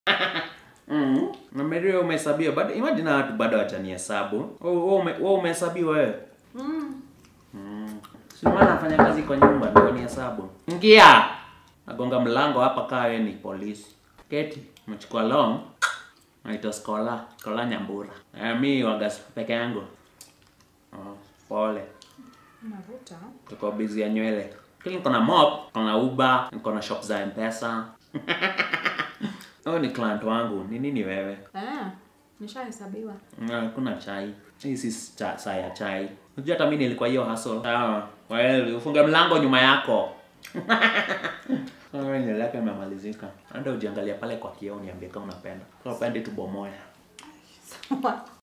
Mm. Na Mary wewe umehesabiwa bado imagine na watu bado watanihesabu. Wewe wewe ume, wewe umehesabiwa wewe. Mm. Mm. Si maana nafanya kazi kwa nyumba ndio nihesabu. Ingia. Nagonga mlango hapa kaa wewe ni polisi. Keti, mchukua long. Naitwa Skola, Skola Nyambura. Eh, mi waga peke yangu. Oh, pole. Mafuta. Tuko busy ya nywele. Kile niko na mop, niko na Uber, niko na shop za M-Pesa. Huyo ni client wangu. Ni nini wewe? Eh, nishahesabiwa. Na kuna chai. Hii si cha, saa ya chai. Unajua hata mimi nilikuwa hiyo hustle. Sawa. Wewe ufunge mlango nyuma yako. Wewe nywele yako imemalizika. Enda ujiangalia pale kwa kioo niambie kama unapenda. Kama upendi tubomoe. Sawa.